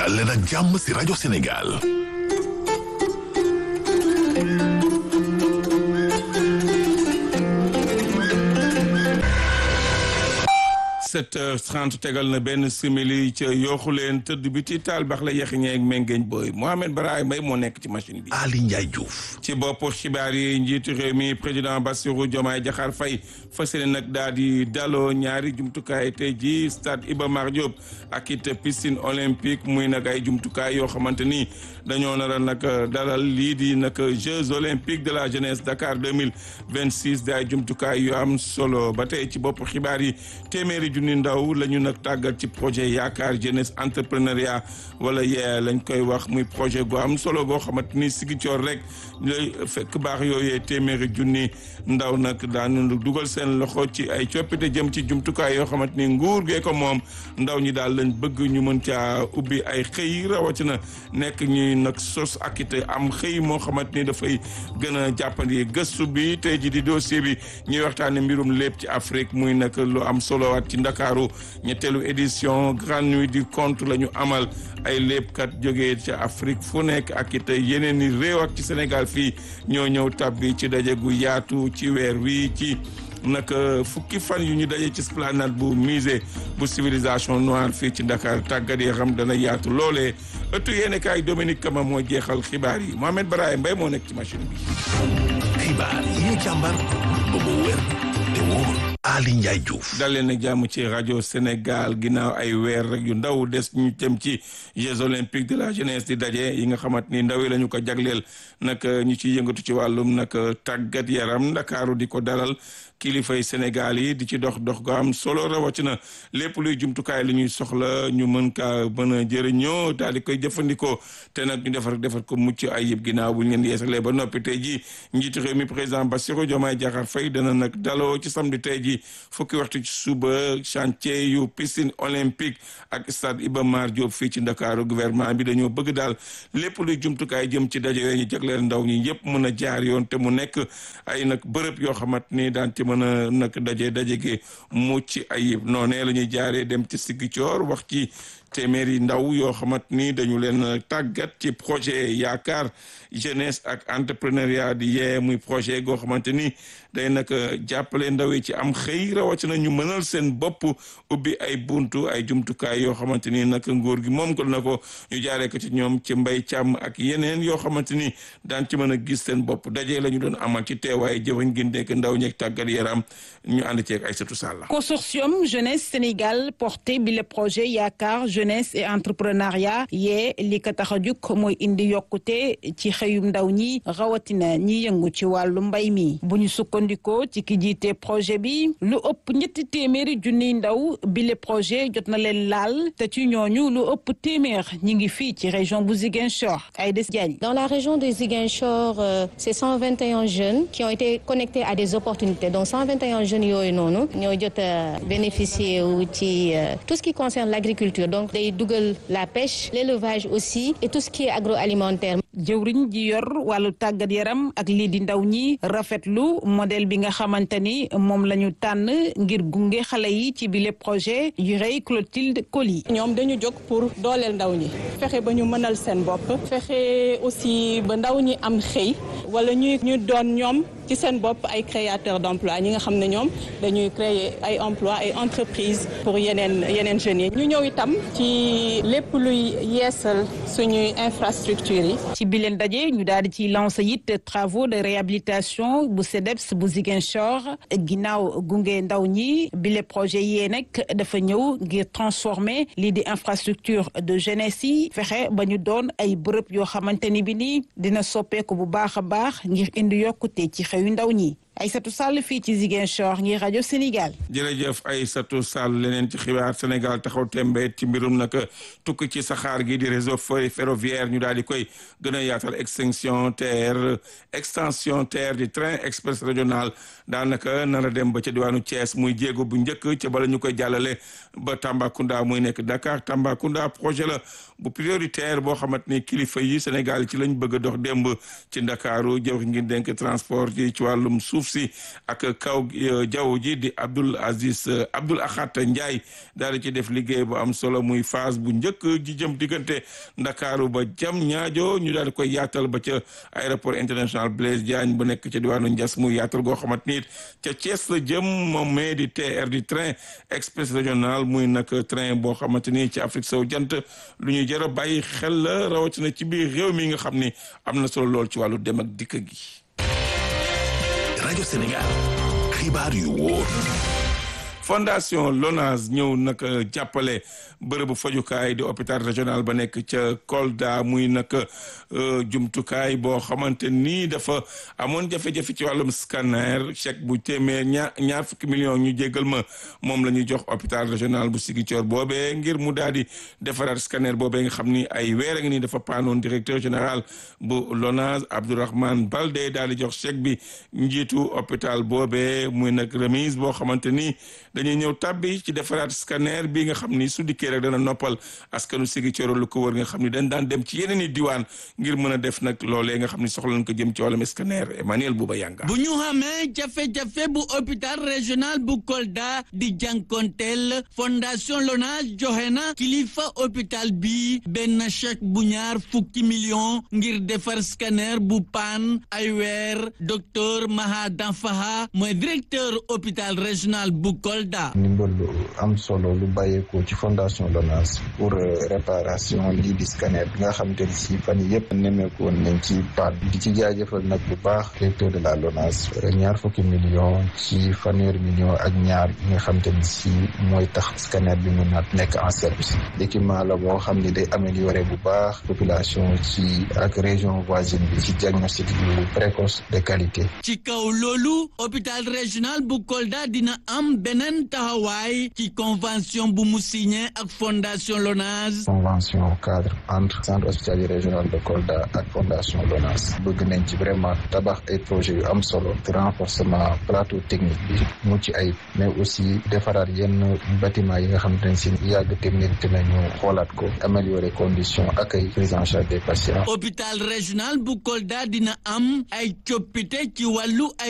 dal leen ak jàmm si rajo Sénégal sept heures trente tegal na benn simili ca yooxu leen tëdd bi ci taal bax la yexiñeeg mengeeñ booy Mohamed Baraay Mbay moo nekk ci machine bi Ali Ndiaye Diouf ci bopp xibaar yi njiitu réew mi président Bassirou Diomaye Diakhar Faye fas yéene nag daal di daloo ñaari jumtukaay tey ji stade Iba Mar Diop ak it piscine olympique muy nag ay jumtukaay yoo xamante ni dañoo nar a nag dalal lii di nag Jeux olympiques de la jeunesse Dakar 2026 di ay jumtukaay yu am solo ba tey ci bopp xibaar yi téeméeri junni ndaw la ñu nag tàggat ci projet yaakaar jeunesse entrepreneuriat wala yee lañ koy wax muy projet gu am solo goo xamante ni Sigicoor rek lay fekk baax yooyee téeméeri junni ndaw nag daan dugal seen loxo ci ay coppite jëm ci jumtukaay yoo xamante ni nguur gee ko moom ndaw ñi daal lañ bëgg ñu mën caa ubbi ay xëy rawatina nekk ñuy nag sos ak it am xëy moo xamante ni dafay gën a jàppandi gëstu bi tey ji di dossier bi ñuy waxtaane mbirum lépp ci Afrique muy nag lu am solo waat ci Ndakaaru ñetteelu édition grande nuit du conte la ñu amal ay léebkat jógee ci Afrique fu nekk ak it yeneen i réew ak ci Sénégal fii ñoo ñëw tabbi ci daje gu yaatu ci weer wi ci nag fukki fan yu ñu daje ci esplanade bu musée bu civilisation noire fii ci Dakar tàggat yi xam dana yaatu loolee ëttu yéene kaay Dominique Kama moo jeexal xibaar yi Mohamed Baraye Mbaye moo nekk ci machine bi. xibaar yi ñu càmbar ba mu wér te wóor Ali Ndiaye Diouf dal leen ak jàmm ci rajo Sénégal ginnaaw ay weer rek yu ndaw des ñu jëm ci Jeux olympiques de la jeunesse di daje yi nga xamante ni ndaw yi la ñu ko jagleel nag ñu ci yëngatu ci wàllum nag tàggat yaram ndakaaru di ko dalal kilifay Sénégal yi di ci dox dox go am solo rawatina lépp luy jumtukaay li ñuy soxla ñu mën kaa mën a jëriñoo daal di koy jëfandikoo te nag ñu defar defar ko mucc ayib ginnaaw bu ñu leen yeesalee ba noppi tey ji njiitu réew mi président Bassirou Diomaye Diakhar Faye dana nag daloo ci samedi tey ji fukki waxtu ci suba chantier yu piscine olympique ak stade Iba Mar Diop fii ci Ndakaaru gouvernement bi dañoo bëgg daal lépp luy jumtukaay jëm ci daje yooyu ñu jagleel ndaw ñi yëpp mën a jaar yoon te mu nekk ay nag bërëb yoo xamante ni daan ci mën a nag daje daje gi mucc ayib noonee la ñuy jaaree dem ci Sigicoor wax ci téeméeri ndaw yoo xamante ni dañu leen tàggat ci projet yaakaar jeunesse ak entrepreneuriat di yee muy projet goo xamante ni day nag jàppale ndaw yi ci am xëy rawatina ñu mënal seen bopp ubbi ay buntu ay jumtukaay yoo xamante ni nag nguur gi moom ko na ko ñu jaaree ko ci ñoom ci mbay càmm ak yeneen yoo xamante ni daan ci mën a gis seen bopp daje la ñu doon amal ci teewaay jëfañ gi nekk ndaw ñeeg tàggat yaram ñu ànd ceeg Aïssatou Sall. consortium jeunesse Sénégal porté bi le projet yaakaar jeunesse et entrepreneuriat yee li ko tax a jug mooy indi yokkute ci xëyum ndaw ñi rawatina ñi yëngu ci wàllu mbay mi bu ñu sukkandikoo ci ki jiite projet bi lu ëpp ñetti téeméeri junniy ndaw bi le projet jot na leen laal te ci ñooñu lu ëpp téeméer ñi ngi fii ci région bu Ziguinchor Aïda Diagne. Dans la région de Ziguinchor euh, c'est 121 jeunes qui ont été connectés à des opportunités donc 121 jeunes yooyu noonu ñoo jot a bénéficier wu ci tout ce qui concerne l'agriculture donc day dugal la pêche l'élevage aussi et tout ce qui est agroalimentaire. jëwriñ ji yor wàllu tàggat yaram ak lii di ndaw ñi rafetlu modèle bi nga xamante ni moom la ñu tànn ngir gunge xale yi ci bile projet yu rëy Clotilde Coly. ñoom dañu jóg pour dooleel ndaw ñi fexe ba ñu mënal seen bopp fexe aussi ba ndaw ñi am xëy wala ñuy ñu doon ñoom ci seen bopp ay créateurs d'emploi ñi nga xam ne ñoom dañuy créer ay emploi ay entreprises pour yeneen yeneen jeunes yi ñu ñëw itam ci lépp luy yeesal suñuy infrastructures yi. ci bi leen daje ñu daal di ci lancer it travaux de réhabilitation bu CEDEPS bu Ziguinchor ginnaaw gunge ndaw ñi bile projet yee nag dafa ñëw ngir transformer lii di infrastructure de jeunesse yi fexe ba ñu doon ay bërëb yoo xamante ni bi nii dina soppeeku bu baax a baax ngir indi yokkute ci xew yu ndaw ñi Aïssatou Sall fii ci Ziguinchor ngir rajo Sénégal. jërëjëf Aïssatou Sall leneen ci xibaar Sénégal taxaw tembe ci mbirum nag tukki ci saxaar gi di réseau ferroviaire ñu daal di koy gën a yaatal extinction terre extension terre di train express régional daanaka nar a dem ba ca diwaanu Thiès muy jéego bu njëkk ca bala ñu koy jàllale ba Tambacounda muy nekk Dakar Tambacounda projet la bu prioritaire boo xamante ni kilifa yi Sénégal ci lañ bëgg a dox démb ci Ndakaaru jëw ngi denk transport yi ci wàllum suuf si ak kaw jaww ji di Abdoul Aziz Abdoul Akhat Ndiaye daal di ci def liggéey bu am solo muy phase bu njëkk ji jëm diggante Ndakaaru ba jam ñaajo ñu daal di koy yaatal ba ca aéroport international Blaise Diagne bu nekk ca diwaanu Ndiass muy yaatal goo xamante ni ca Thiès la jëm moom mais di TR di train express régional muy nag train boo xamante ni ci Afrique sow jant lu ñuy jër a bàyyi xel la rawatina ci biir réew mi nga xam ni am na solo lool ci wàllu dem ak dikk gi. rajo Sénégal xibaar yu wóor. fondation LONASE ñëw nag jàppale bërëbu fajukaay di hôpital régional ba nekk ca Kolda muy nag jumtukaay boo xamante ni dafa amoon jafe-jafe ci wàllum scanner chèque bu téeméer ñaar ñaar fukki millions ñu jéggal ma moom la ñuy jox hôpital régional bu Ziguinchor boobee ngir mu daal di defaraat scanner boobee nga xam ni ay weer a ngi nii dafa paanoon directeur général bu LONASE Abdourahmane Baldé daal di jox chèque bi njiitu hôpital boobee muy nag remise boo xamante ni dañuy ñëw tàbbi ci defaraat scanner bi nga xam ni su dikkee rek dana noppal askanu Ziguinchor lu ko wër nga xam ni dañ daan dem ci yeneen i diwaan ngir mën a def nag loolee nga xam ni soxla nañ ko jëm ci wàllum scanner Emmanuel Bouba Yanga bu ñu xamee jafe-jafe bu hôpital régional bu Kolda di jànkonteel fondation LONASE joxe na kilifa hôpital bi benn chèque bu ñaar fukki million ngir defar scanner bu paan ay weer docteur Maha Danfaha mooy directeur hôpital régional bu Kolda. ndimbal lu am solo lu bàyyeekoo ci fondation LONASE pour réparation lii di scanner bi nga xamante ni si fan yii yëpp nemmeeku woon nañ ci paat di ci jaajëfal nag bu baax directeur de la LONASE ñaar fukki million ci fanweeri million ak ñaar yi nga xamante ni si mooy tax scanner bi mun na nekk en service équipement la boo xam ni day améliorer bu baax population ci ak région voisine bi ci diagnostic yu précoce de qualité. ci kaw loolu hôpital régional bu Kolda dina am beneen taxawaay ci convention bu mu signé ak fondation LONASE. convention cadre entre centre hospitalier régional de Kolda ak fondation LONASE bëgg nañ ci vraiment tabax ay projets yu am solo renforcement plateau technique bi mucc ayib mais aussi defaraat yenn bâtiment yi nga xamante ne si yàgg technique te nañu xoolaat ko améliorer conditions accueil prise en charge des patients. hôpital régional bu Kolda dina am ay coppite ci wàllu ay